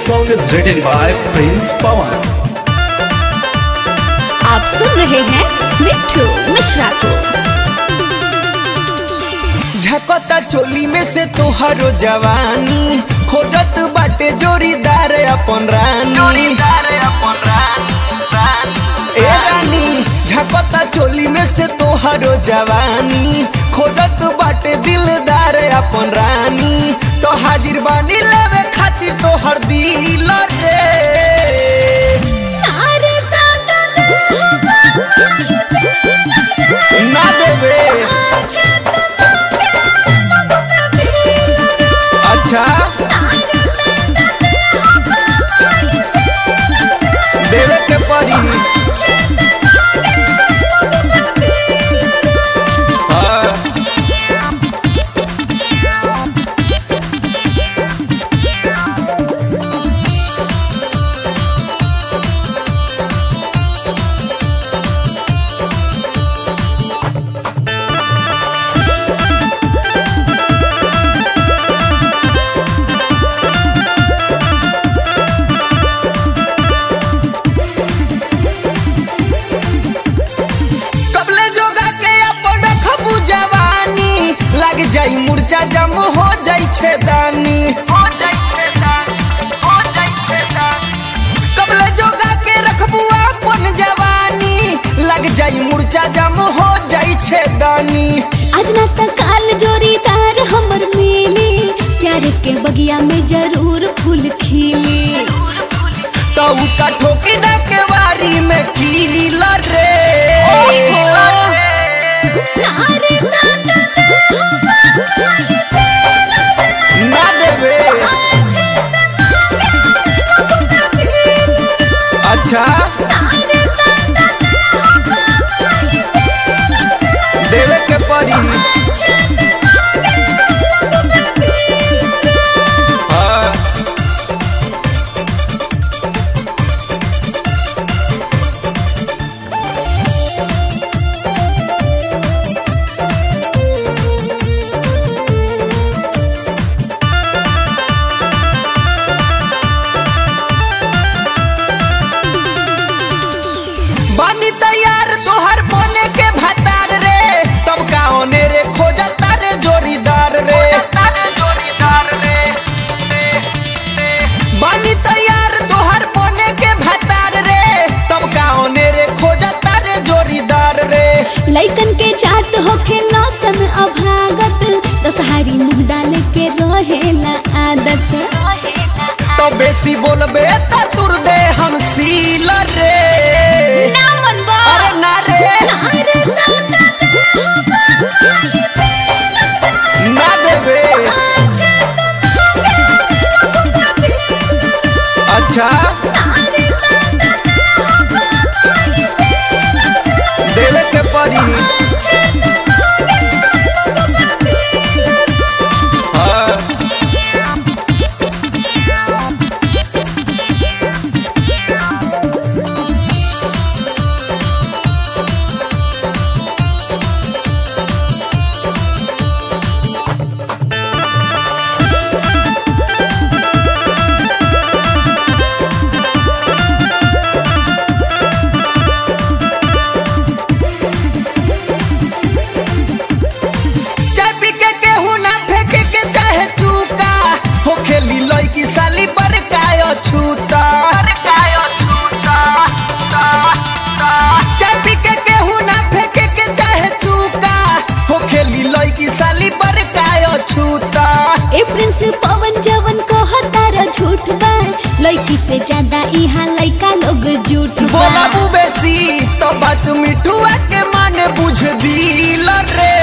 song is written by Prince Pawan. आप सुन रहे हैं मिट्टू मिश्रा को झकता चोली में से तोहरो जवानी खोजत बाटे जोरीदार अपन रानी जोरीदार अपन रानी ए रानी झकता चोली में से तोहरो जवानी खोजत बाटे दिलदार अपन रानी तो हाजिर बानी लेवे खातिर तोहर दिल रे ना देवे अच्छा देवे के परी हाँ। कबले जोगा के अपन रखबू जवानी लग जाई मुर्चा जम हो जाई छेदानी हो जाई छेदानी हो जाई छेदानी कबले जोगा के रखबू अपन जवानी लग जाई मुर्चा जम हो जाई छेदानी आज ना त काल जोरीदार हमर मिली प्यार के बगिया में जरूर फूल खिली तो उका ठोकी ना के वारी में कील रे ना देवे अच्छा देवे के परी हाँ बानी तैयार तोहर बने के भतार रे तब का होने रे खोजता रे जोरीदार रे जोरीदार रे बानी तैयार तोहर बने के भतार रे तब का होने रे खोजता रे जोरीदार रे लइकन के जात होखे लौसन अभागत दसहारी मुंह डाले के रहेला आदत तो बेसी बोलबे त तुर दे हम सील रे ना मनबा अरे ना रे ना देवे अच्छा देवे के परी हाँ चाय पी के केहू ना फेंके के चाहे चूका हो खेली लड़की साली पर कायो छूता पर कायो छूता ता, ता। चाय पी के केहू ना फेंके के चाहे चूका हो खेली लड़की साली पर कायो छूता ए प्रिंस पवन जवन कहतारा झूठ बा लइकी से ज्यादा इहा लइका लोग झूठ बा बोला बेसी तो बात मिठुआ के माने बुझ दिल रे